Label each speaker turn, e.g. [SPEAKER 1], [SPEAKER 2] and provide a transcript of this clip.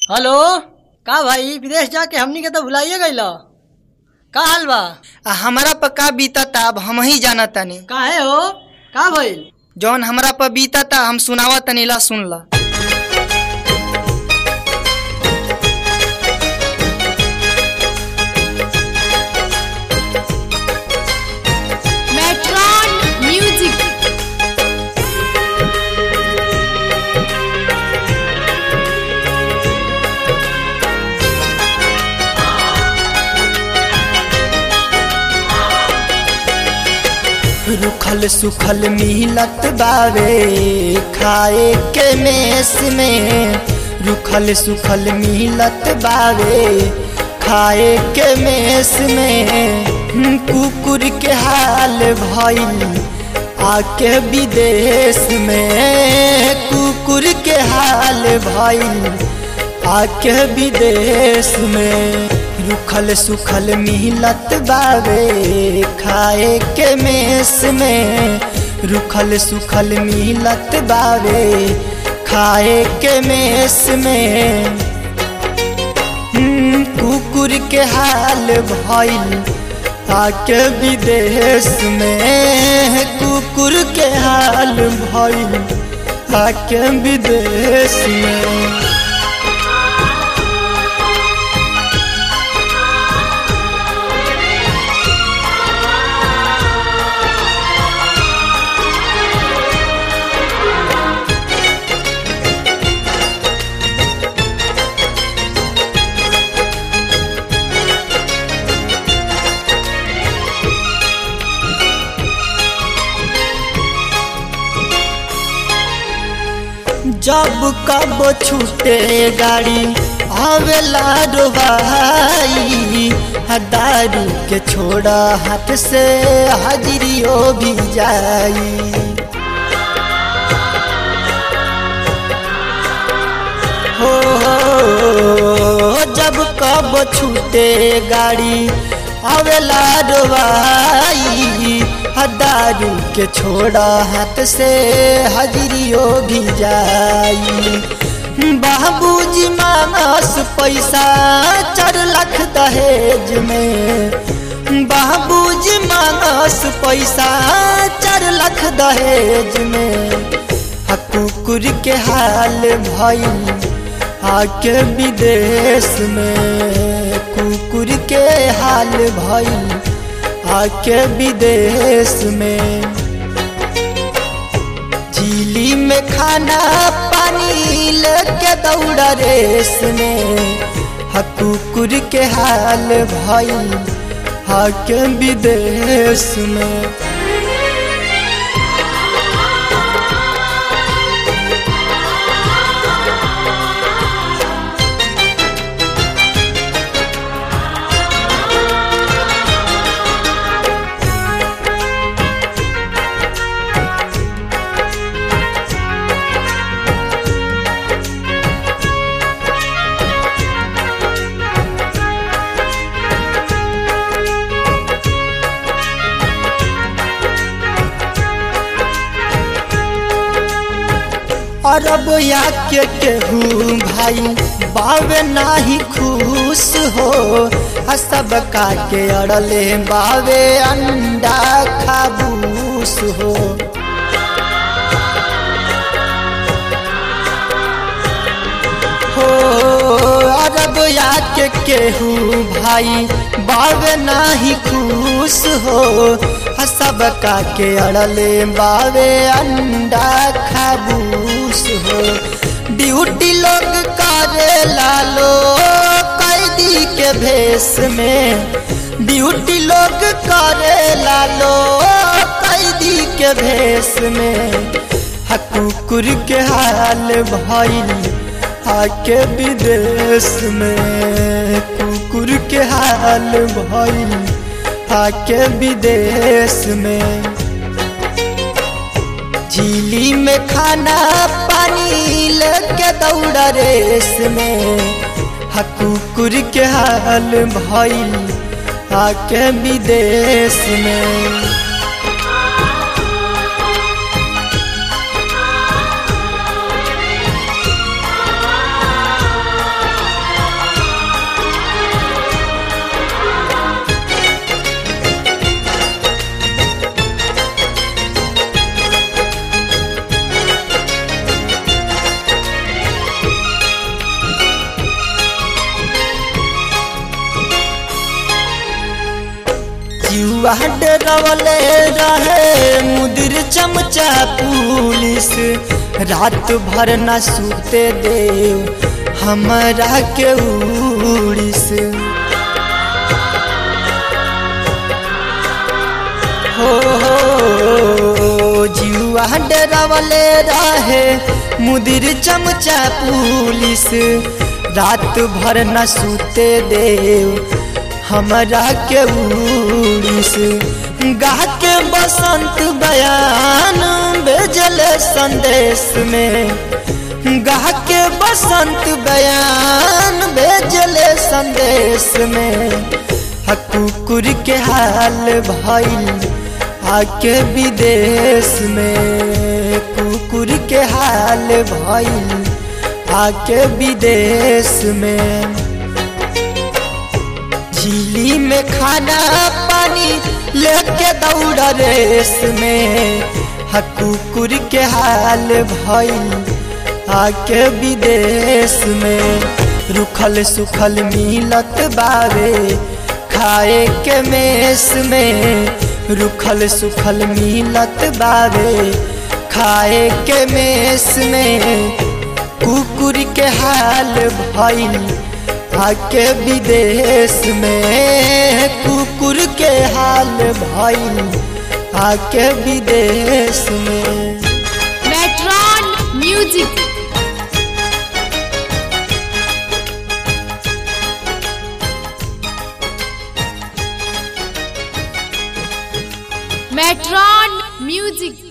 [SPEAKER 1] Hello का भाई विदेश जाके हमनी के तो भुलाइए गइल का हाल बा
[SPEAKER 2] आ हमरा पर का बीतता अब हम ही जाना तानी
[SPEAKER 1] काहे हो का भइल
[SPEAKER 2] जौन हमरा पर बीतता हम सुनावा तनी ला सुन ला
[SPEAKER 3] Metron Music.
[SPEAKER 2] रुखल सुखल मिलत बावे खाए के मेस में रुखल सुखल मिलत बावे खाए के मेस में कुकुर के हाल भइल आके विदेश में कुकुर के हाल भइल आके विदेश में रुखल सुखल मिलत बावे खाए के मेस में रुखल सुखल मिलत बावे खाए के मेस में हम्म, कुकुर के हाल भइल आके विदेश में कुकुर के हाल भइल आके विदेश में जब कब छूटे गाड़ी आवेला रो भाई दारू के छोड़ा हाथ से हाजिरियो भी जाई हो जब कब छूटे गाड़ी आवेला डोबाई दारू के छोड़ा हाथ से हजरियो भी जाई बाबूजी मानस पैसा चार लाख दहेज में बाबूजी मानस पैसा चार लाख दहेज में आ कुकुर के हाल भइल आके विदेश में कुकुर के हाल भइल आके विदेश में झीली में खाना पानी लेके दौड़ा रेस में हा कुकुर के हाल भइल आके विदेश में अरब या के केहू भाई बावे नाही खुश हो आ सब का के अड़ले बावे अंडा खाबूस हो हो अरब या के केहू भाई बावे नाही खुश हो आ सब का के अड़ले बावे अंडा खाबूस हो ड्यूटी लोग करे लालो कैदी के भेष में ड्यूटी लोग करे लालो कैदी के भेष में हा कुकुर के हाल भइल आके विदेश में कुकुर के हाल भइल आके विदेश में झीली में खाना पानी लेके दौड़ा रेस में हा कुकुर के हाल भइल आके विदेश में
[SPEAKER 3] जीवा डरवले रहे मुदिर चमचा पुलिस रात भर न सूते दे हमरा के उड़िस हो हो जीवा डरवले रहे मुदिर चमचा पुलिस रात भर न सूते दे हमरा के उड़िस गा के बसंत बयान भेजल संदेश में गा के बसंत बयान भेजल संदेश में आ कुकुर के हाल भइल आके विदेश में कुकुर के हाल भइल आके विदेश में झीली में खाना पानी लेके दौड़ रेस में हा कुकुर के हाल भइल आके विदेश में रुखल सुखल मिलत बावे खाए के मेस में रुखल सुखल मिलत बावे खाए के मेस में कुकुर के हाल भइल आके विदेश में कुकुर के हाल भइल आके विदेश में
[SPEAKER 4] Metron Music. Metron Music.